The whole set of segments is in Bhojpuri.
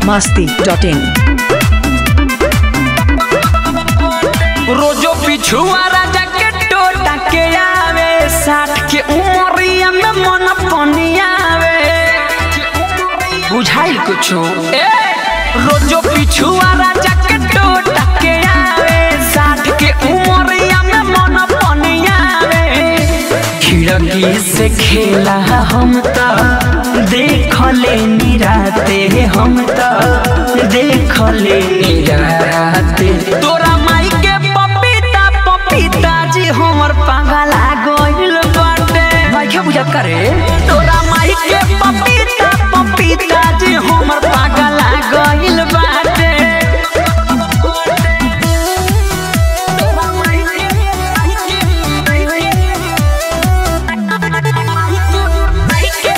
masti.in रोजो पिछुआ राजा के टोटा के आवे साठ के उमरिया में मन पनियावे बुझाइल कुछो ए रोजो पिछुआ राजा के टोटा के आवे साठ के उमरिया में मन पनियावे खिड़की से खेला हम तो देख ले निराते हम तो देख ले निराते तोरा माई के पपीता पपीता जी हमर पागला गइल बाटे माई के बुझा करे तोरा माई के पपीता पपीता जी हमर पागला गइल बाटे तोरा माई के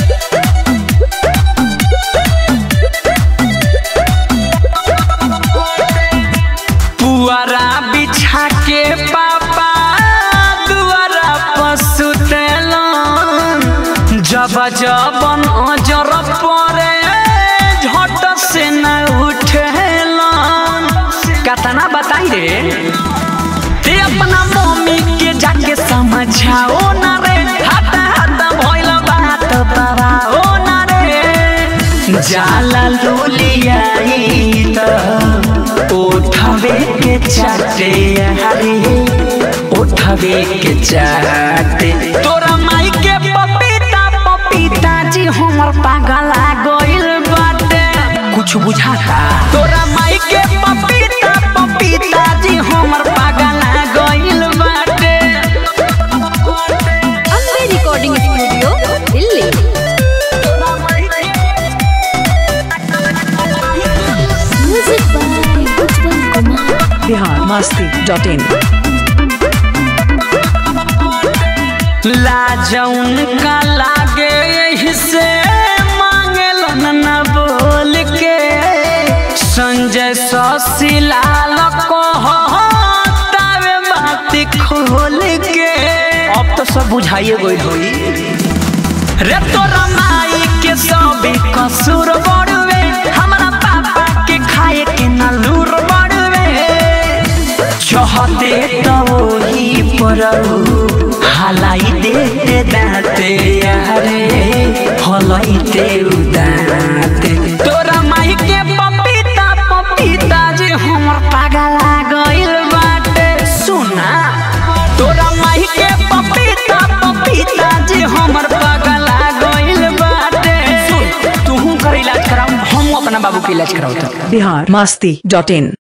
पुआरा बिछा के पापा दुआरा पसुतेलन जब जबन अजर परे झट से न उठेलन कतना बताई रे ते अपना मम्मी के जाके समझाओ ना रे हटा हटा भइल बात बताओ ना रे जाला लोलियाई त उठवे के चाटे हरे उठवे के चाटे तोरा माई के पपीता पपीता जी हमर पागला गइल बाटे कुछ बुझाता तोरा माई के पपीता पपीता जी हमर पागला गइल बाटे ಅಂಬೆ ರೆಕಾರ್ಡಿಂಗ್ ಸ್ಟುಡಿಯೋ ಇಲ್ಲಿ music by Ujjwal Kumar Bihar masti.in लाजौन का लागे यही से मांगलन न बोल के संजय ससिलाल कहतावे बात खोल के अब तो सब बुझाइए गई होई रे तोरा माई के सब कसूर बड़वे हमरा पापा के खाए के न लूर बड़वे चाहते तो ही परऊ हलाई देते दाते यारे हलाई ते उदाते तोरा माई के पपीता पपीता जे हमर पागला गइल बाटे सुना तोरा माई के पपीता पपीता जे हमर पागला गइल बाटे सुन तू कर इलाज कराऊ हम अपना बाबू के इलाज कराऊ Bihar masti.in